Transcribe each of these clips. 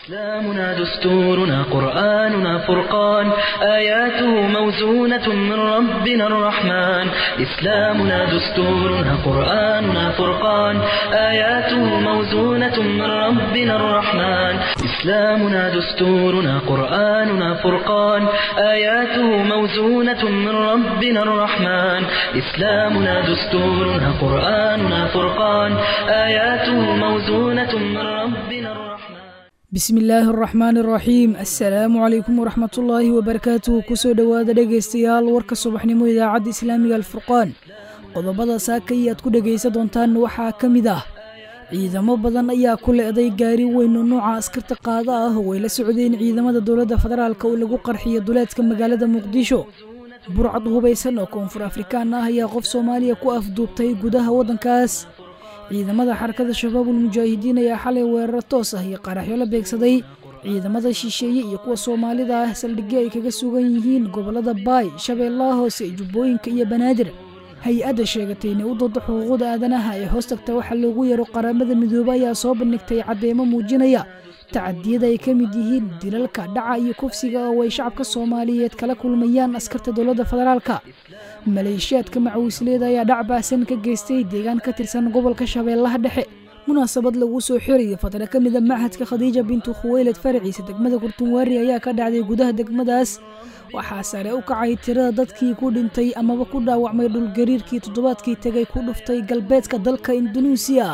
إسلامنا دستورنا قرآننا فرقان آياته موزونة من ربنا الرحمن إسلامنا دستورنا قرآننا فرقان آياته موزونة من ربنا الرحمن إسلامنا دستورنا قرآننا فرقان آياته موزونة من ربنا الرحمن إسلامنا دستورنا قرآننا فرقان آياته موزونة من ربنا الرحمن bismi illaahi araxmaan araxiim assalaamu calaykum waraxmatullaahi wabarakaatuh kusoo dhowaada dhegaystayaal warka subaxnimo idaacadda islaamiga alfurqaan qodobada saakay aad ku dhegaysa doontaan waxaa ka mid ah ciidamo badan ayaa ku le'day gaari weyn oo nooca askarta qaada ah oo ay la socdeen ciidamada dowladda federaalk oo lagu qarxiyo duleedka magaalada muqdisho burcad hubaysan oo koonfur afrikaan ah ayaa qof soomaaliya ku afduubtay gudaha waddankaas ciidamada xarakada shabaabul mujaahidiin ayaa xalay weeraro toos ah iyo qaraxyo la beegsaday ciidamada shisheeye iyo kuwa soomaalida ah saldhigyo ay kaga sugan yihiin gobollada baay shabeellaha hoose jubbooyinka iyo banaadir hay-adda sheegatay inay u dooda xuquuqda aadanaha ee hoos tagta waxaa loogu yeero qaramada midoobe ayaa soo bandhigtay caddeemo muujinaya tacadiyada ay ka mid yihiin dilalka dhaca iyo kufsiga oo ay shacabka soomaaliyeed kala kulmayaan askarta dowladda federaalka maleeshiyaadka macawisleeda ayaa dhac baasan ka geystay deegaan ka tirsan gobolka shabeellaha dhexe munaasabad lagu soo xirayo fadra ka mida machadka khadiija bintu khuweyled faraciisa degmada kurtunwaari ayaa ka dhacday gudaha degmadaas waxaa sare u kacay tirada dadkii ku dhintay amaba ku dhaawacmay dhulgariirkii toddobaadkii tegay ku dhuftay galbeedka dalka indunuusiya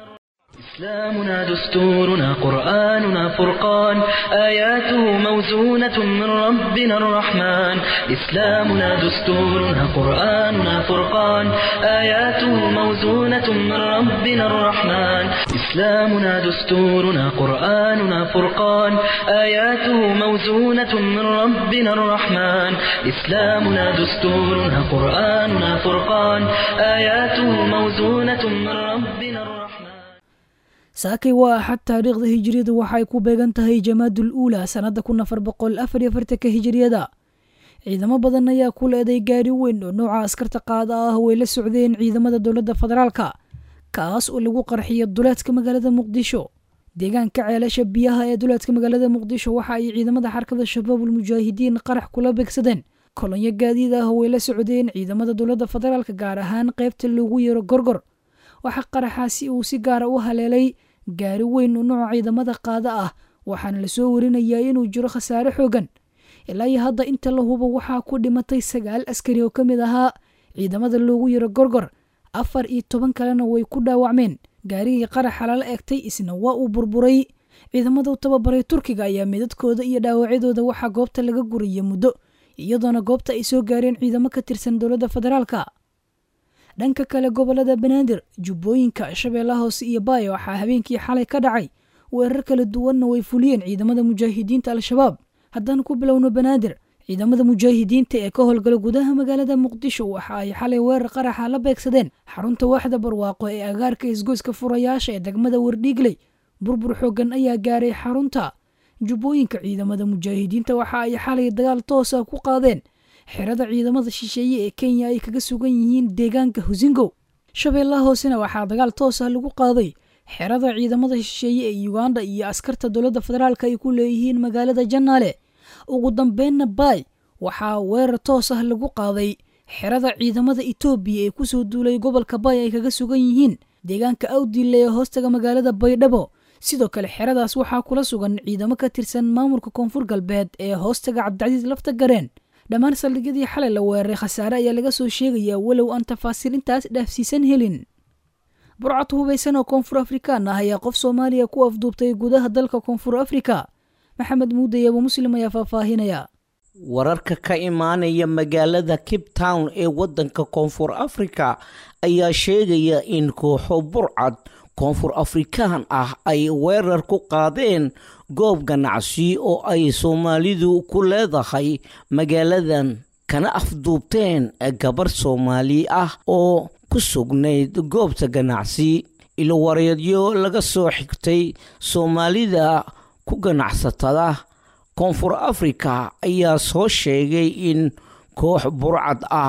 إسلامنا دستورنا قرآننا فرقان آياته موزونة من ربنا الرحمن إسلامنا دستورنا قرآننا فرقان آياته موزونة من ربنا الرحمن إسلامنا دستورنا قرآننا فرقان آياته موزونة من ربنا الرحمن إسلامنا دستورنا قرآننا فرقان آياته موزونة من ربنا الرحمن saakay waa axad taariikhda hijiriyada waxaay ku beegan tahay jamaadul uula sannadda kun afar boqol afar iyo afartanka hijiriyada ciidamo badan ayaa ku leeday gaari weyn oo nooca askarta qaada ah way la socdeen ciidamada dowladda federaalka kaas oo lagu qarxiyo duleedka magaalada muqdisho deegaanka ceelasha biyaha ee duleedka magaalada muqdisho waxa ay ciidamada xarkada shabaabul mujaahidiin qarax kula beegsadeen kolonyo gaadiid ah way la socdeen ciidamada dowladda federaalka gaar ahaan qaybta loogu yeero gorgor waxaa qaraxaasi uu si gaara u haleelay gaari weyn oo nooca ciidamada qaada ah waxaana lasoo warinayaa inuu jiro khasaare xoogan ilaa iyo hadda inta la hubo waxaa ku dhimatay sagaal askari oo ka mid ahaa ciidamada loogu yaro gorgor afar iyo toban kalena way ku dhaawacmeen gaarigii qaraxa lala egtay isna waa uu burburay ciidamada u tababaray turkiga ayaa midadkooda iyo dhaawacyadooda waxaa goobta laga guraya muddo iyadoona goobta ay soo gaareen ciidamo ka tirsan dowladda federaalka dhanka kale gobolada banaadir jubbooyinka shabeellaha hoose iyo baaya waxaa habeenkii xalay ka dhacay weerar kala duwanna way fuliyeen ciidamada mujaahidiinta al-shabaab haddaan ku bilowno banaadir ciidamada mujaahidiinta ee ka howlgala gudaha magaalada muqdisho waxa ay xalay weerar qaraxa la beegsadeen xarunta waaxda barwaaqo ee agaarka isgoyska furayaasha ee degmada wardhiigley burbur xoogan ayaa gaaray xarunta jubbooyinka ciidamada mujaahidiinta waxa ay xalay dagaal toosa ku qaadeen xerada ciidamada shisheeye ee kenya ay kaga sugan yihiin deegaanka husingo shabeellaha hoosena waxaa dagaal toos ah lagu qaaday xerada ciidamada shisheeye ee uganda iyo askarta dowladda federaalk ay ku leeyihiin magaalada janaale ugu dambeynna baay waxaa weerar toos ah lagu qaaday xerada ciidamada etoobiya ee kusoo duulay gobolka baay ay kaga sugan yihiin deegaanka awdille ee hoostaga magaalada baydhabo sidoo kale xeradaas waxaa kula sugan ciidamo ka tirsan maamulka koonfur galbeed ee hoostaga cabdicasiis lafta gareen dhammaan saldhigyadii xalay la weeraray khasaare ayaa laga soo sheegayaa walow aan tafaasiil intaas dhaafsiisan helin burcad hubaysan oo koonfur afrikaan ah ayaa qof soomaaliya ku afduubtay gudaha dalka koonfur afrika maxamed muuday abu muslim ayaa faahfaahinaya wararka ka imaanaya magaalada cape town ee waddanka koonfur afrika ayaa sheegaya in kooxo burcad koonfur afrikaan ah ay weerar ku qaadeen goob ganacsi oo ay soomaalidu ku leedahay magaaladan kana afduubteen gabarh soomaali ah oo ku sugnayd goobta ganacsi ilowareedyo laga soo xigtay soomaalida ku ganacsatada koonfur afrika ayaa soo sheegay in koox burcad ah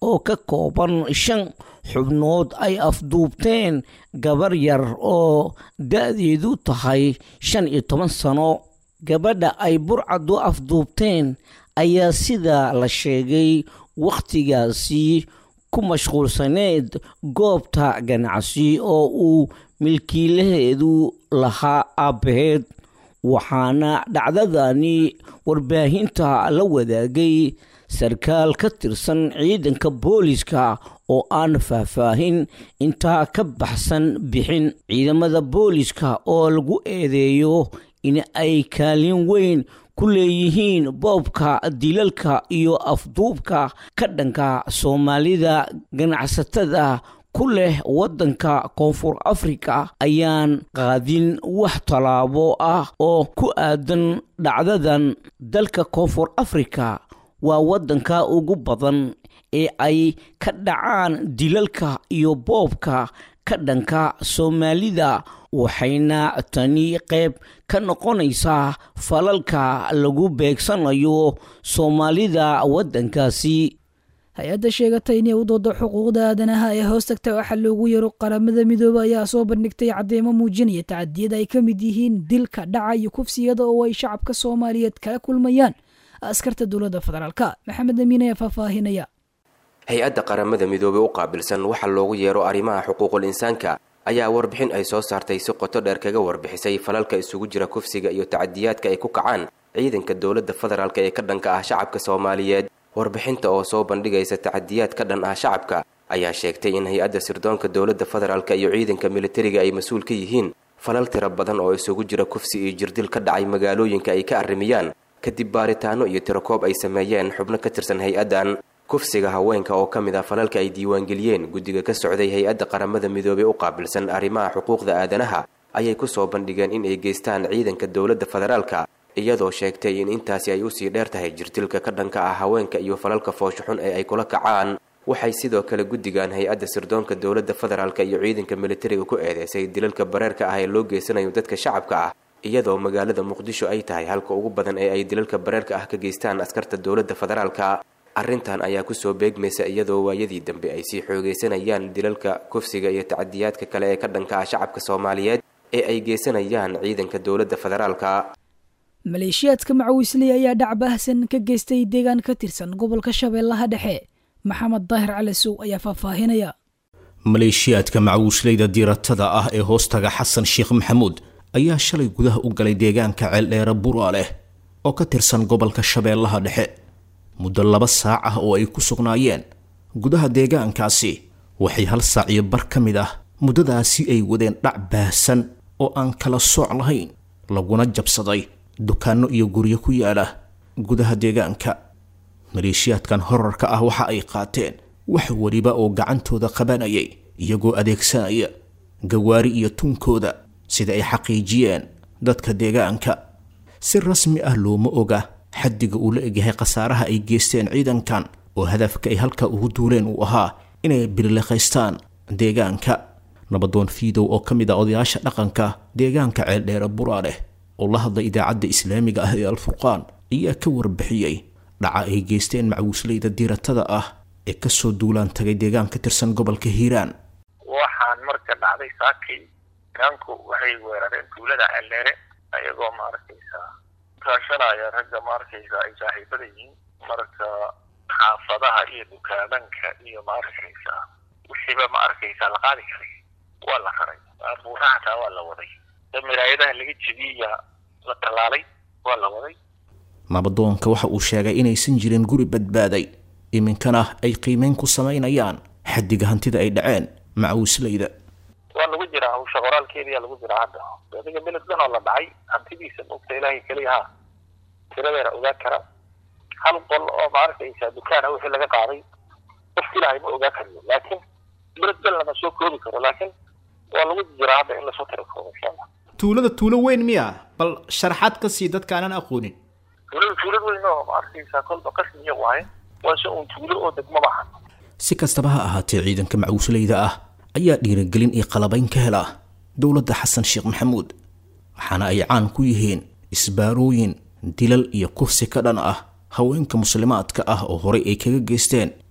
oo ka kooban shan xubnood ay afduubteen gabar yar oo da-deedu tahay shan iyo toban sano gabadha ay burcadu afduubteen ayaa sida la sheegay wakhtigaasi ku mashquulsaneed goobta ganacsi oo uu milkiilaheedu lahaa aabbaheed waxaana dhacdadani warbaahinta la wadaagay sarkaal ka tirsan ciidanka booliska oo aan faahfaahin intaa ka baxsan bixin ciidamada booliska oo lagu eedeeyo in ay kaalin weyn ku leeyihiin boobka dilalka iyo afduubka ka dhanka soomaalida ganacsatada ku leh waddanka koonfur afrika ayaan qaadin wax tallaabo ah oo ku aadan dhacdadan dalka koonfur afrika waa waddanka ugu badan ee ay ka dhacaan dilalka iyo boobka ka dhanka soomaalida waxayna tani qayb ka noqonaysaa falalka lagu beegsanayo soomaalida waddankaasi hay-adda sheegatay inay u doodo xuquuqda aadanaha ee hoos tagta waxaa loogu yaro qaramada midoobe ayaa soo bandhigtay cadeymo muujinaya tacadiyada ay ka mid yihiin dilka dhaca iyo kufsiyada oo ay shacabka soomaaliyeed kala kulmayaan askarta dowladda federaalka maxamed amiin ayaa faahfaahinaya hay-adda qaramada midoobey u qaabilsan waxa loogu yeero arrimaha xuquuqul insaanka ayaa warbixin ay soo saartay si qoto dheer kaga warbixisay falalka isugu jira kufsiga iyo tacadiyaadka ay ku kacaan ciidanka dowladda federaalk ee ka dhanka ah shacabka soomaaliyeed warbixinta oo soo bandhigaysa tacadiyaad ka dhan ah shacabka ayaa sheegtay in hay-adda sirdoonka dowladda federaalk iyo ciidanka militariga ay mas-uul ka yihiin falal tiro badan oo isugu jira kufsi iyo jirdil ka dhacay magaalooyinka ay ka arrimiyaan kadib baaritaano iyo tirakoob ay sameeyeen xubno ka tirsan hay-addan kufsiga haweenka oo ka mid ah falalka ay diiwaangeliyeen guddiga ka socday hay-adda qaramada midoobey u qaabilsan arrimaha xuquuqda aadanaha ayay kusoo bandhigeen in ay geystaan ciidanka dowladda federaalka iyadoo sheegtay in intaasi ay usii dheer tahay jirtilka ka dhanka ah haweenka iyo falalka fooshuxun ee ay kula kacaan waxay sidoo kale guddigan hay-adda sirdoonka dowladda federaalk iyo ciidanka militariga ku eedeysay dilalka bareerka ah ee loo geysanayo dadka shacabka ah iyadoo magaalada muqdisho ay tahay halka ugu badan ee ay dilalka bareerka ah ka geystaan askarta dowladda federaalka arrintan ayaa kusoo beegmaysa iyadoo waayadii dambe ay sii xoogaysanayaan dilalka kufsiga iyo tacadiyaadka kale ee ka dhanka ah shacabka soomaaliyeed ee ay geysanayaan ciidanka dowladda federaalka maleeshiyaadka macawisley ayaa dhac baahsan ka geystay deegaan ka tirsan gobolka shabeellaha dhexe maxamed daahir calisow ayaa faahfaahinaya maleeshiyaadka macawisleyda diiratada ah ee hoostaga xasan sheekh maxamuud ayaa shalay gudaha u galay deegaanka ceeldheere bura leh oo ka tirsan gobolka shabeellaha dhexe muddo laba saac ah oo ay ku sugnaayeen gudaha deegaankaasi waxay hal saac iyo bar ka mid ah muddadaasi ay wadeen dhac baahsan oo aan kala sooc lahayn laguna jabsaday dukaanno iyo guryo ku yaala gudaha deegaanka maleeshiyaadkan horarka ah waxa ay qaateen wax weliba oo gacantooda qabanayay iyagoo adeegsanaya gawaari iyo tunkooda sida ay xaqiijiyeen dadka deegaanka si rasmi ah looma oga xaddiga uu la egyahay khasaaraha ay geysteen ciidankan oo hadafka ay halka ugu duuleen uu ahaa inay bilileqaystaan deegaanka nabadoon fiidow oo ka mid ah odayaasha dhaqanka deegaanka ceeldheere buraaleh oo la hadlay idaacadda islaamiga ah ee alfurqaan ayaa ka warbixiyey dhaca ay geysteen macawisleyda diiratada ah ee kasoo duulaan tagay deegaan ka tirsan gobolka hiiraan waxaan marka dhacday saakii deegaanku waxay weerareen tuulada ceeldheere ayagoo maaragtaysa kaashanaya ragga maaragtaysa ay saaxiibada yihiin marka xaafadaha iyo dukaamanka iyo maaragtaysa wixiiba ma arkaysa la qaadi karay waa la raray buuraha hataa waa la waday miraayadaha laga jebiya la tallaalay waa la waday nabadoonka waxa uu sheegay inaysan jirin guri badbaaday iminkana ay qiimeyn ku samaynayaan xaddiga hantida ay dhaceen macawisleyda waa lagu jiraa hawsha qoraalkeediyaa lagu jiraa hadda adiga beled dhan oo la dhacay hantidiisa mogta ilaahay keliya ha tiradeena ogaa kara hal qol oo ma arkaysa dukaana wixii laga qaaday qofka ilaahay ma ogaa kariyo laakiin beled dhan lama soo koobi karo laakiin waa lagu jiraa hadda in lasoo tira koobo insha allah tuulada tuulo weyn miya bal sharaxaad ka sii dadka aanan aqoonin tuulada tuulad weyn oo ma arkaysa kolba qasmiya waaye waa se uun tuulo oo degmo maahan si kastaba ha ahaatee ciidanka macawisleyda ah ayaa dhiirigelin iyo qalabayn ka hela dowladda xasan sheekh maxamuud waxaana ay caan ku yihiin isbaarooyin dilal iyo kufsi ka dhan ah haweenka muslimaadka ah oo horey ay kaga geysteen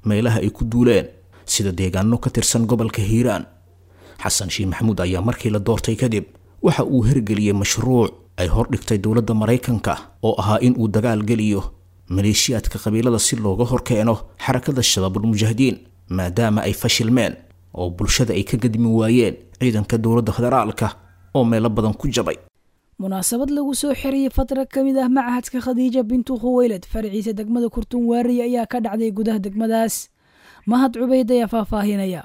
meelaha ay ku duuleen sida deegaano ka tirsan gobolka hiiraan xasan sheekh maxamuud ayaa markii la doortay kadib waxa uu hirgeliyey mashruuc ay hordhigtay dowladda maraykanka oo ahaa in uu dagaal geliyo maleeshiyaadka qabiilada si looga horkeeno xarakada shabaabulmujaahidiin maadaama ay fashilmeen oo bulshada ay ka gadmi waayeen ciidanka dowladda federaalka oo meelo badan ku jabay munaasabad lagu soo xiriyey fatra ka mid ah machadka khadiija bintu khuweylad faraciisa degmada kurtunwaari ayaa ka dhacday gudaha degmadaas mahad cubayd ayaa faahfaahinaya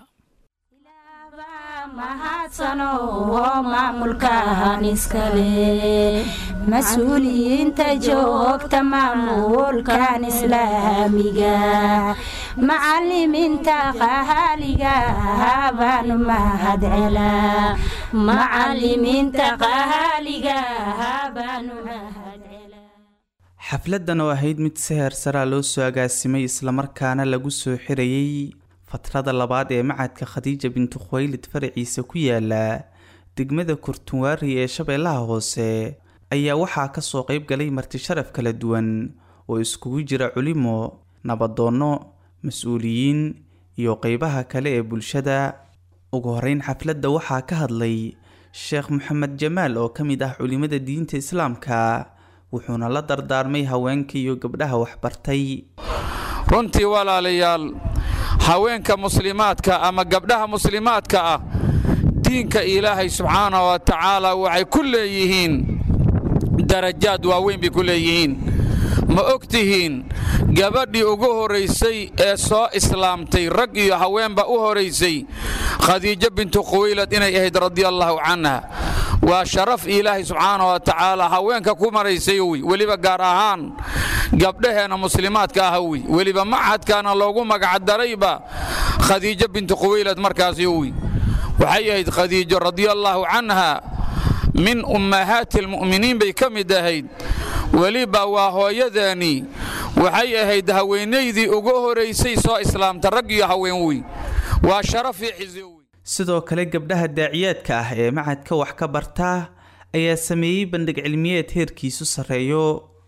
mahadsano oo maamulkan iskale mas-uuliyiinta joogta maamulkan islaamiga macalimiinta qahaaliga baanu mahad celaa macalimiinta qahaaliga baanu mahad xafladan oo ahayd mid si heersaraa loo soo agaasimay islamarkaana lagu soo xirayey fatrada labaad ee macadka khadiija bintu khuwaylid faraciisa ku yaala degmada kurtunwaari ee shabeellaha hoose ayaa waxaa kasoo qeyb galay marti sharaf kala duwan oo iskugu jira culimo nabadoonno mas-uuliyiin iyo qeybaha kale ee bulshada ugu horeyn xafladda waxaa ka hadlay sheekh maxamed jamaal oo ka mid ah culimada diinta islaamka wuxuuna la dardaarmay haweenka iyo gabdhaha waxbartay runtii walaalayaal haweenka muslimaadka ama gabdhaha muslimaadka ah diinka ilaahay subxaana wa tacaala waxay ku leeyihiin darajaad waaweyn bay ku leeyihiin ma og tihiin gabadhii ugu horaysay ee soo islaamtay rag iyo haweenba u horaysay khadiijo bintu khuwaylad inay ahayd radiallaahu canha waa sharaf ilaahay subxaana wa tacaala haweenka ku maraysay wy weliba gaar ahaan gabdhaheenna muslimaadka ah wy weliba machadkaana loogu magacdarayba khadiijo bintu khuwaylad markaasi wy waxay ahayd khadiijo radiallaahu canha min ummahaati almu'miniin bay ka mid ahayd weliba waa hooyadeeni waxay ahayd haweenaydii ugu horaysay soo islaamta rag iyo haween wey waa sharaf iyo xizi wey sidoo kale gabdhaha daaciyaadka ah ee macadka wax ka barta ayaa sameeyey bandhig cilmiyeed heerkiisu sarreeyo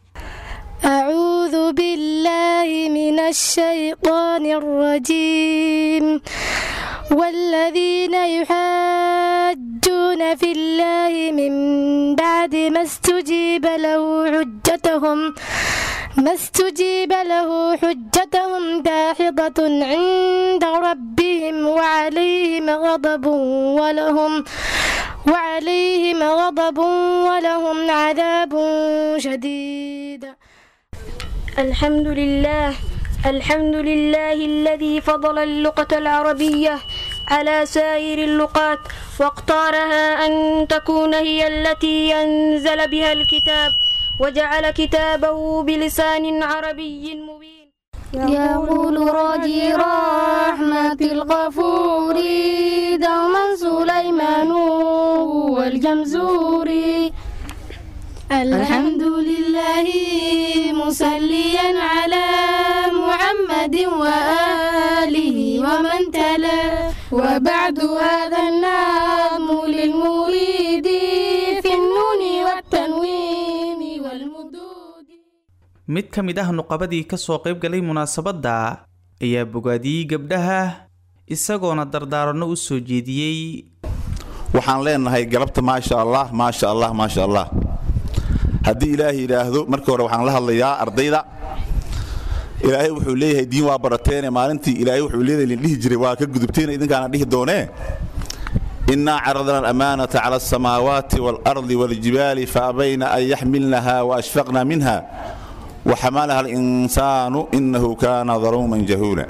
أعوذ بالله من الشيطان الرجيم والذين يحاجون في الله من بعد ما استجيب له حجتهم ما استجيب له حجتهم داحضة عند ربهم وعليهم غضب ولهم وعليهم غضب ولهم عذاب شديد الحمد لله الحمد لله الذي فضل اللغة العربية على سائر اللغات واختارها أن تكون هي التي أنزل بها الكتاب وجعل كتابه بلسان عربي مبين يقول راجي رحمة الغفور دوما سليمان والجمزوري الحمد لله مسليا على محمد وآله ومن تلا وبعد هذا النام للمريد في النون والتنوين والمدود mid ka mid ah nuqabadii ka soo qayb galay munaasabadda ayaa bogaadiyey gabdhaha isagoona dardaaranno u soo jeediyey waxaan leenahay galabta maasha allah maasha allah maasha allah haddii ilaahay yidhaahdo markii hore waxaan la hadlayaa ardayda ilaahay wuxuu leeyahay diin waa barateene maalintii ilaahay wuxuu leedahay lindhihi jiray waa ka gudubteena idinkaana dhihi doonee innaa caradna alamaanata cala alsamaawaati waalardi waaljibaali faabayna an yaxmilnaha waashfaqna minha waxamalaha alinsaanu innahu kaana daluuman jahuula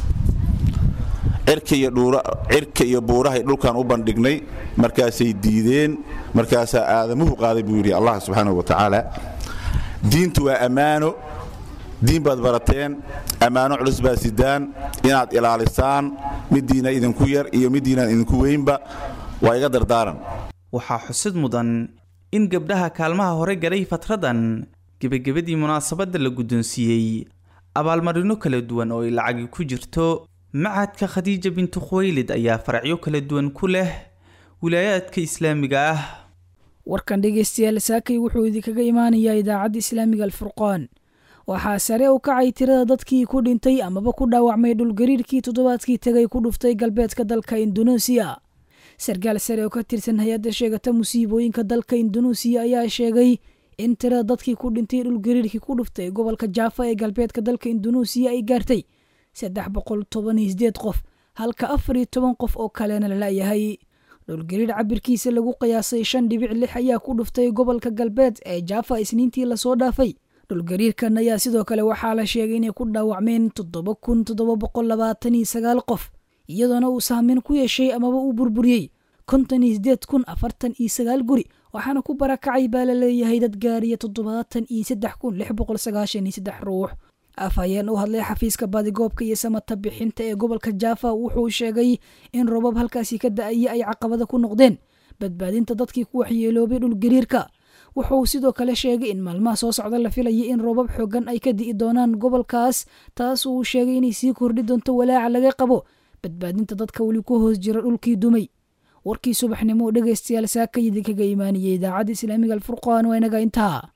cirka iyo buurahay dhulkan u bandhignay markaasay diideen markaasaa aadamuhu qaaday buu yidhi allah subxaanahu wa tacaala diintu waa ammaano diin baad barateen ammaano culus baad sidaan inaad ilaalisaan middiina idinku yar iyo middiinaan idinku weynba waa iga dardaaran waxaa xusid mudan in gabdhaha kaalmaha hore galay fatradan gebagabadii munaasabadda la guddoonsiiyey abaalmarino kala duwan oo ay lacagi ku jirto macadka khadiija bintu khuwaylid ayaa faracyo kala duwan ku leh wilaayaadka islaamiga ah warkan dhegaystayaal saakay wuxuu idinkaga imaanayaa idaacadda islaamiga alfurqaan waxaa sare u kacay tirada dadkii ku dhintay amaba ku dhaawacmay dhulgariirkii toddobaadkii tegay ku dhuftay galbeedka dalka induneesiya sarkaal sare oo ka tirsan hay-adda sheegata musiibooyinka dalka induneesiya ayaa sheegay in tirada dadkii ku dhintay dhulgariirkii ku dhuftay gobolka jaafa ee galbeedka dalka induneesiya ay gaartay saddex boqol toban iyo sideed qof halka afar iyo toban qof oo kalena la la'yahay dhulgariir cabirkiisa lagu qiyaasay shan dhibic lix ayaa ku dhuftay gobolka galbeed ee jaafa isniintii lasoo dhaafay dhulgariirkan ayaa sidoo kale waxaa la sheegay inay ku dhaawacmeen toddoba kun toddoba boqol labaatan iyo sagaal qof iyadoona uu saameyn ku yeeshay amaba uu burburiyey konton iyo sideed kun afartan iyo sagaal guri waxaana ku barakacay baa la leeyahay dad gaariya toddobaatan iyo saddex kun lix boqol sagaashan iyo saddex ruux afhayeen u hadlay xafiiska baadigoobka iyo samata bixinta ee gobolka jaafa wuxuu sheegay in robab halkaasi ka da-aya ay caqabada ku noqdeen badbaadinta dadkii ku waxyeeloobay dhulgariirka wuxuu sidoo kale sheegay in maalmaha soo socda la filayay in robab xoogan ay ka di'i doonaan gobolkaas taas uu sheegay inay sii kordhi doonto walaaca laga qabo badbaadinta dadka weli ku hoos jira dhulkii dumay warkii subaxnimo dhegaystayaal saakayidi kaga imaaniyey idaacadda islaamiga alfurqaan waa inaga intaa